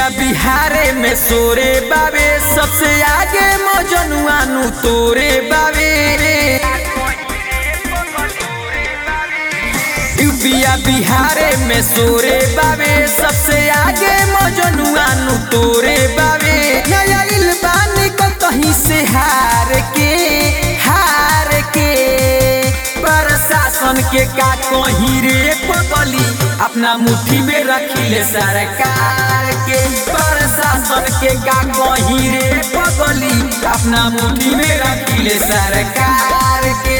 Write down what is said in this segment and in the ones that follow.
बिहारे में सोरे बाबे सबसे आगे मजनुआ नु तोरे बाबे यूपिया बिहारे में सोरे बाबे सबसे आगे मजनुआ नु तोरे बाबे नया बानी को कहीं से हार के हार के प्रशासन के का कहीं रे पगली अपना मुट्ठी में रखिले सरकार के प्रशासन के का कहीं रे पगली अपना मुट्ठी में रखिले सरकार के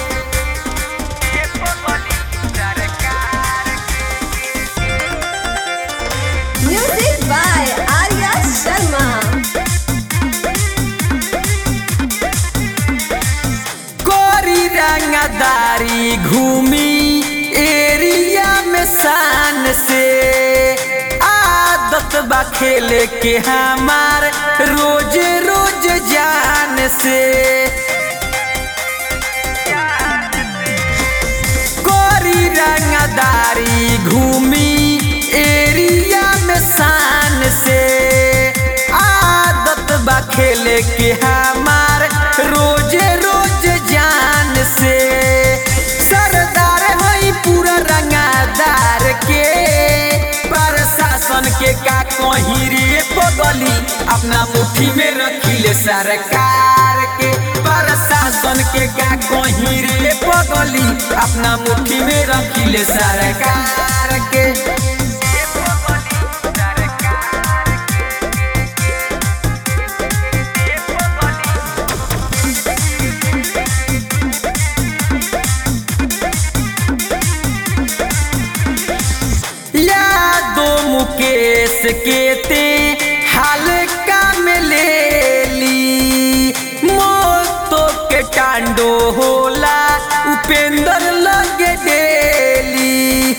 Music by Arya Sharma. कोरी रंगदारी घूमी एरिया में शान से आदत बा खेले के हमार रोज रोज जान से कोरी रंगदारी घूमी एरिया में शान से आदत बा खेले के हमार रोज रोज जान से सरदार हई पूरा रंगादार के प्रशासन के का कहीं रे बगली अपना मुट्ठी में रखिले सरकार के प्रशासन के का कहीं रे बगली अपना मुट्ठी में रखिले सरकार के यादो मुकेश के ते हाल काम ले ली मोतो के टांडो होला उपेंद्र लगे डेली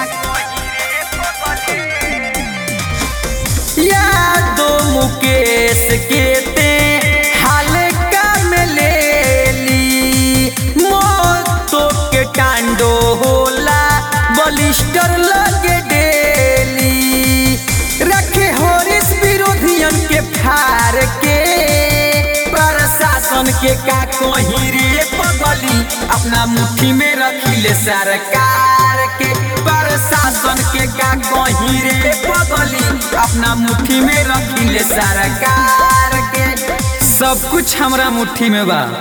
यादो मुकेश के ते हाल काम ले ली मोतो के टांडो होला बलिस्टर लगे डेली रखे होरिस विरोधियन के फार के प्रशासन के का कहीं रे पगली अपना मुट्ठी में रखिले सरकार के प्रशासन के का कहीं रे पगली अपना मुट्ठी में रखिले सरकार के सब कुछ हमरा मुट्ठी में बा